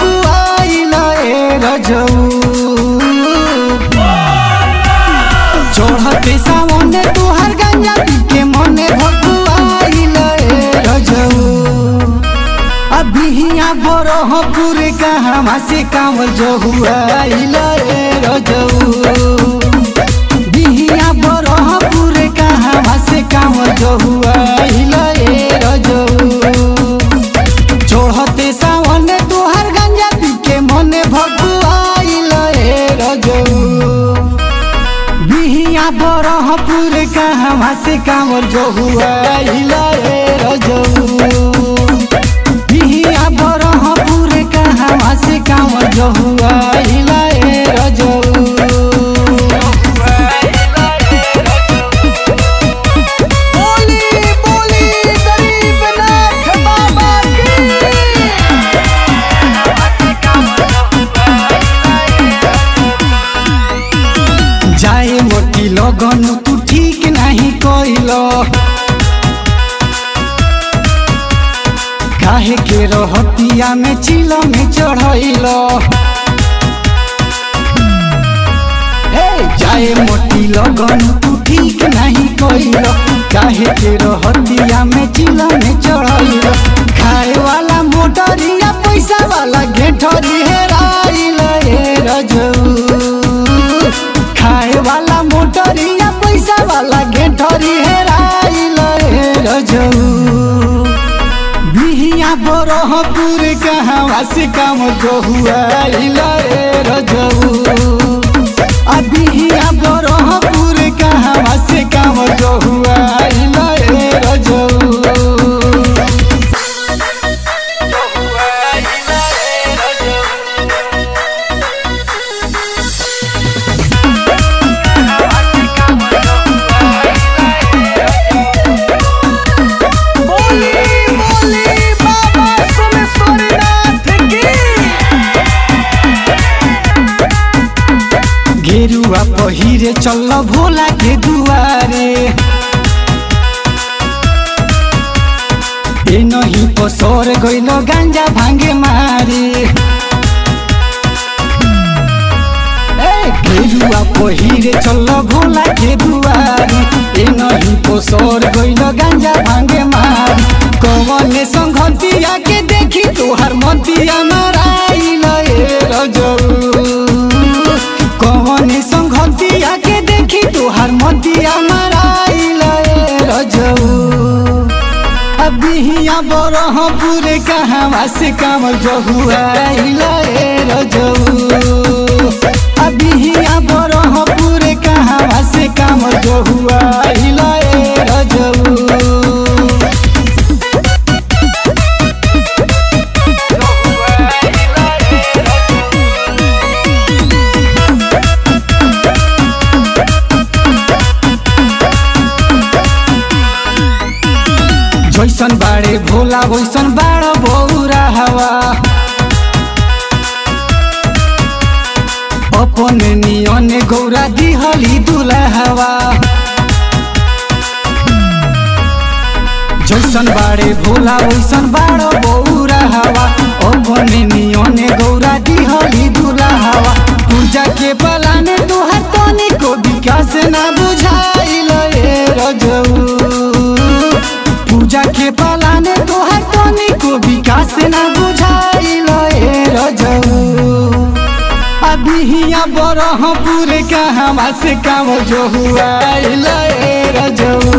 भगुआइल ए रजऊ चढ़ते सामने तुहार गंजा पी के मने भगुआइल ए रजऊ अभिया बरहपुर कहवा से काम जहुआइल ए रजऊ बिहिया बरहपुर कहवा से काम जहुआइल ए रजऊ चढ़ते सावन तुहार गंजा पी के मने भगुआइल ए रजऊ बिहिया बरहपुर कहवा से कामर जहुआइल ए रजऊ बिहिया बरहपुर कहवा से कामर जहुआइल ए रजऊ बोली बोली गरीबनाथ बाबा की जाए मोटी लगन तू ठीक नहीं कइल काहे के रहतिया में चिल में चढ़ैल हे जाए मोटी लगन तू ठीक नहीं कइल काहे के रहतिया में चिल में चढ़ैल खाए वाला मोटरिया पैसा वाला घेठरी हेराइल ए रजऊ खाए वाला मोटरिया पैसा वाला घेठरी हेराइल ए रजऊ बिहिया बरहपुर कहवा से काम जहुआइल ए रजऊ आ बिहिया बरहपुर कहवा से काम जहुआइल ए रजऊ बोली बोली बाबा सोमेश्वरनाथ की गेरुआ पहिरे चल भोला के दुआरे ए नहीं पसर गइल गांजा भांगे मारे ए गेरुआ पहिरे चल भोला के दुआरे ए नहीं पसर गइल गांजा भांगे मारे कवने संगतिया के देखी तोहार मतिया नाराइल ए रजऊ कवने संगतिया के देखी तोहार मतिया नाराइल ए रजऊ अबिहिया बरहपुर कहवा से कामर जहुआइल ए रजऊ अबिहिया बरहपुर कहवा से कामर जहुआइल ए रजऊ जैसन बाड़े भोला वैसन बाड़ बौरा हवा अपन नियन गौरा दिहली दुला हवा जैसन बाड़े भोला वैसन बाड़ बौरा हवा अपन नियन गौरा दिहली दुला हवा पूजा के पलाने तोहर तनी को विकास ना बुझाइल ए रजऊ पूजा के पलाने तोहर तनी को विकास ना बुझाइल ए रजऊ अबिहिया बरहपुर कहवा से काम जो हुआइल ए रजऊ